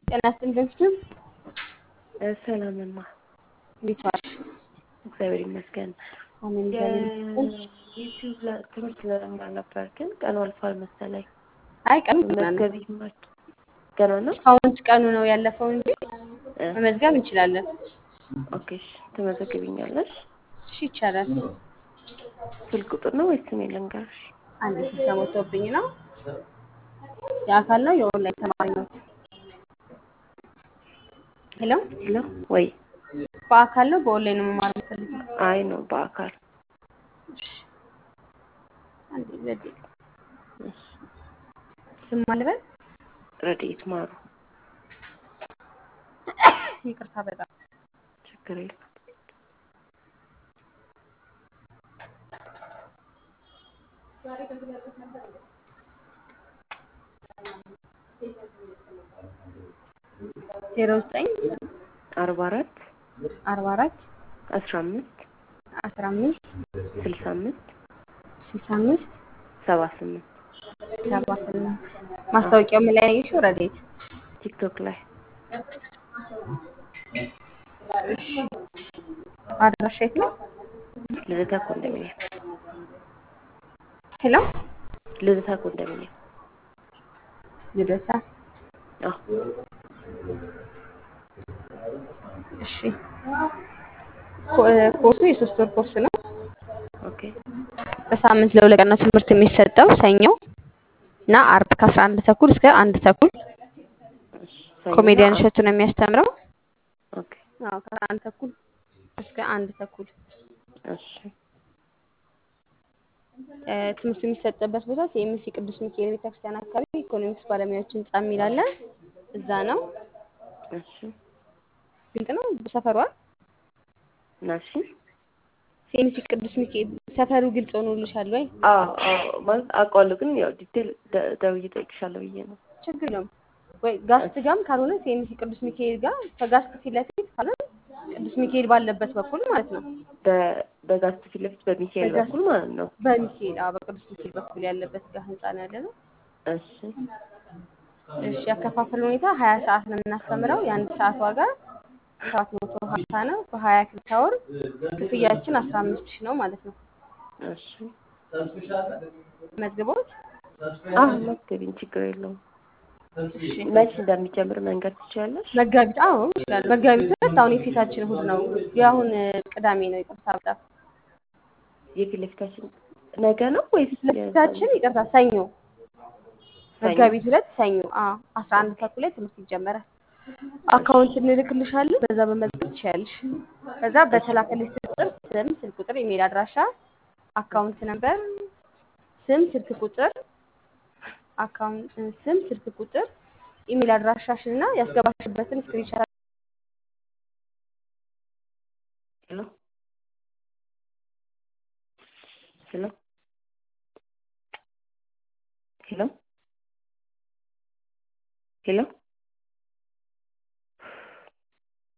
ጤና ይስጥልኝ። ሰላምማ እንዴት ዋልሽ? እግዚአብሔር ይመስገን። አሜን። እግዚአብሔር ይመስገን። ዩቲዩብ ላይ ትምህርት ለመማር ነበር፣ ግን ቀኑ አልፏል መሰለኝ። አይ ቀኑ ገና ነው። መዝገብ ይማር ገና ነው። አሁን ቀኑ ነው ያለፈው እንጂ እ መመዝገብ እንችላለን። ኦኬ እሺ፣ ትመዘግቢኛለሽ? እሺ ይቻላል። ስልክ ቁጥር ነው ወይስ ስሜን ልንገርሽ? አንድ ስልሳ ሞቶብኝ ነው። የአካል ነው የኦንላይን ተማሪ ነው። ሄሎ፣ ሄሎ ወይ? በአካል ነው በኦንላይን ነው መማር የምፈልገው? አይ ነው በአካል እሺ፣ አንዴ ዘዴ እሺ። ስም አልበል። ረድኤት ማሩ። ይቅርታ በጣም ችግር የለም። ዜሮ ዘጠኝ አርባ አራት አርባ አራት አስራ አምስት አስራ አምስት ስልሳ አምስት ስልሳ አምስት ሰባ ስምንት ሰባ ስምንት ማስታወቂያው ምን ላይ ያየሽው? ረድኤት ቲክቶክ ላይ አድራሻ የት ነው? ልደታ ኮንዶሚኒየም ሄሎ ልደታ ኮንዶሚኒየም። ልደታ። አዎ እሺ ኮ- ኮርሱ የሶስት ወር ኮርስ ነው። ኦኬ በሳምንት ለሁለት ቀን ነው ትምህርት የሚሰጠው ሰኞ እና አርብ ከአስራ አንድ ተኩል እስከ አንድ ተኩል እሺ። ሰኞና ኮሜዲያን አርብ። እሸቱ ነው የሚያስተምረው። ኦኬ አዎ ከአስራ አንድ ተኩል እስከ አንድ ተኩል እሺ እ፣ ትምህርቱ የሚሰጥበት ቦታ ሲኤምሲ ቅዱስ ሚካኤል ቤተክርስቲያን አካባቢ ኢኮኖሚክስ ባለሙያዎች ህንጻ የሚል አለ። እዛ ነው። እሺ ግልጽ ነው ሰፈሯ። ናሺ ሲኤምሲ ቅዱስ ሚካኤል ሰፈሩ ግልጽ ሆኖልሻል ወይ? አዎ አዎ ማለት አውቀዋለሁ፣ ግን ያው ዲቴል ደ- ደውዬ እጠይቅሻለሁ ብዬ ነው። ችግር የለውም ወይ ጋስት ጋም ካልሆነ ሲኤምሲ ቅዱስ ሚካኤል ጋር ከጋስት ፊት ለፊት ካልሆነ ቅዱስ ሚካኤል ባለበት በኩል ማለት ነው። በ- በጋስት ፊት ለፊት በሚካኤል በጋስት- በኩል ማለት ነው። በሚካኤል አዎ፣ በቅዱስ ሚካኤል በኩል ያለበት ጋር ህንጻ ነው ያለ ነው። እሺ እሺ ያከፋፈል ሁኔታ ሀያ ሰዓት ነው የምናስተምረው። የአንድ ሰዓት ዋጋ ሰባት መቶ ሀምሳ ነው። በሀያ ክፍለ ወር ክፍያችን አስራ አምስት ሺህ ነው ማለት ነው። እሺ መዝግቦት አዎ መዝገቢኝ፣ ችግር የለውም። እሺ መች እንደሚጀምር መንገድ ትችያለሽ? መጋቢት አዎ ይችላል። መጋቢት ሁለት አሁን የፊታችን እሑድ ነው። የአሁን ቅዳሜ ነው። ይቅርታ በጣም የፊት ለፊታችን ነገ ነው ወይስ ለፊታችን ይቅርታ ሰኞ መጋቢት ሁለት ሰኞ አዎ አስራ አንድ ተኩል ላይ ትምህርት ይጀመራል። አካውንት እንልክልሻለን። በዛ በመዝገብ ትችያለሽ። ከዛ በተላከልሽ ቁጥር ስም፣ ስልክ ቁጥር፣ ኢሜል አድራሻ፣ አካውንት ነምበር፣ ስም፣ ስልክ ቁጥር፣ አካውንት ስም፣ ስልክ ቁጥር፣ ኢሜል አድራሻሽን እና ያስገባሽበትን ስክሪንሻት ሄሎ ሄሎ ሄሎ ሄሎ